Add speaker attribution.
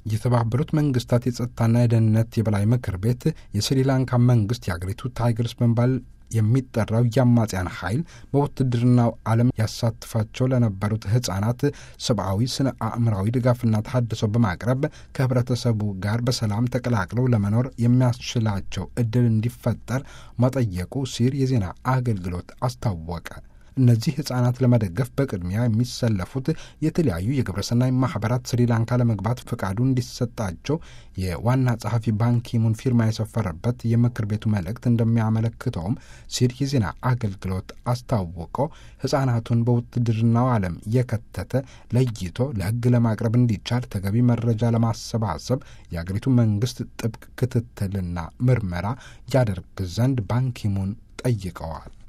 Speaker 1: የተባበሩት መንግስታት የጸጥታና የደህንነት የበላይ ምክር ቤት የስሪላንካ መንግስት የአገሪቱ ታይገርስ በመባል የሚጠራው የአማጽያን ኃይል በውትድርናው ዓለም ያሳትፋቸው ለነበሩት ህጻናት ሰብአዊ ስነ አእምራዊ ድጋፍና ተሃድሶ በማቅረብ ከህብረተሰቡ ጋር በሰላም ተቀላቅለው ለመኖር የሚያስችላቸው እድል እንዲፈጠር መጠየቁ ሲር የዜና አገልግሎት አስታወቀ። እነዚህ ህጻናት ለመደገፍ በቅድሚያ የሚሰለፉት የተለያዩ የግብረሰናይ ማህበራት ስሪላንካ ለመግባት ፈቃዱ እንዲሰጣቸው የዋና ጸሐፊ ባንኪሙን ፊርማ የሰፈረበት የምክር ቤቱ መልእክት እንደሚያመለክተውም ሲር የዜና አገልግሎት አስታውቆ ህጻናቱን በውትድርናው ዓለም የከተተ ለይቶ ለህግ ለማቅረብ እንዲቻል ተገቢ መረጃ ለማሰባሰብ የአገሪቱ መንግስት ጥብቅ ክትትልና ምርመራ ያደርግ ዘንድ ባንኪሙን ጠይቀዋል።